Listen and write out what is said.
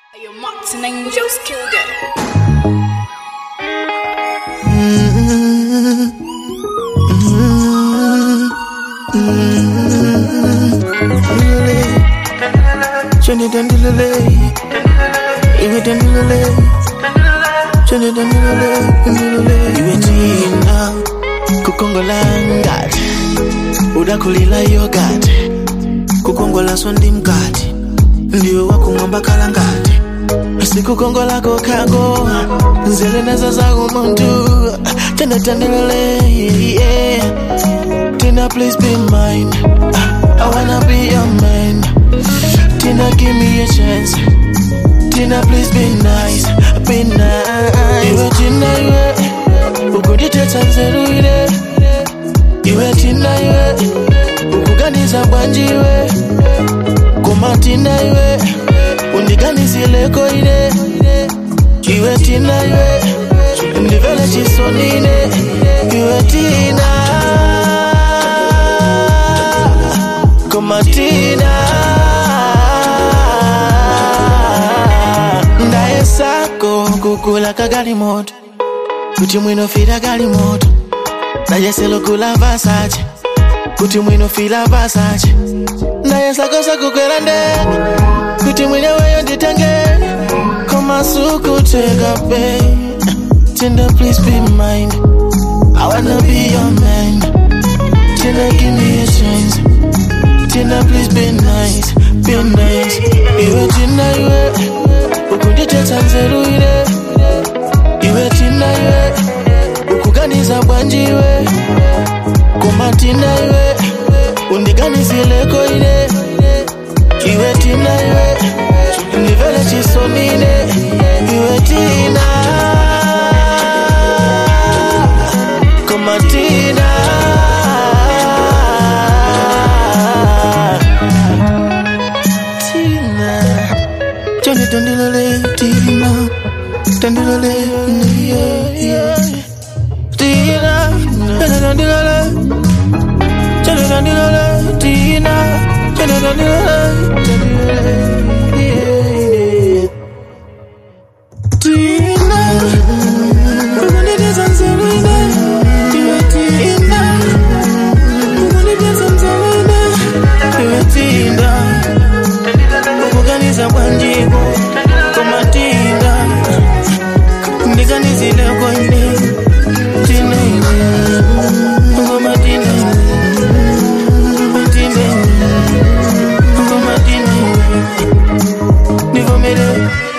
Your Martin Angels killed it. Jenny Dandilale, Iwe Dandilale, Jenny Dandilale, Iwe Tina, Kukongola ngati, udakulila yogati, kukongola sondi mkati, ndiwe wakumwamba kala ngati, sikukongola kokango, nzele nazo za umuntu, Jenny Dandilale, yeah. Tina please be mine, I wanna be your man. Tina, give me a chance. Tina, please be nice, be nice. Iwe Tina, iwe ukundithetsa nzeru ine. Iwe Tina, iwe ukuganiza bwanji iwe. Koma Tina, iwe undiganizileko ine. Iwe Tina, iwe ndivele chisoni ine. Iwe Tina, koma Tina. ndaye sako kukula kagali moto kuti mwinofira gali moto ndayeselo kula vasache kuti mwinofira vasache ndaye sako sakukwera ndege kuti mwine weyo nditange komasukuteka pe Tinder, please be mine. I wanna be your man. Tinder, give me a chance. Tina, please be nice, be nice. Iwe Tina, iwe ukundithetsa nzeru ine. Iwe Tina, iwe ukuganiza bwanji iwe. Koma Tina, iwe undiganizileko ine. Iwe Tina, iwe ndivele chisoni ine. Iwe Tina, koma Tina. Tina. Johnny Dandilale, Tina. Dandilale, yeah, yeah. Tina. Johnny Dandilale. Johnny Dandilale, Tina. Johnny Dandilale, Dandilale, yeah. Tina. Ukundithetsa nzeru ine. Iwe Tina. Ukundithetsa nzeru ine. Iwe Tina. kuganiza bwanjiko komatinda ndiganizile kwene tinene komatinene tinene komatinene ndivomere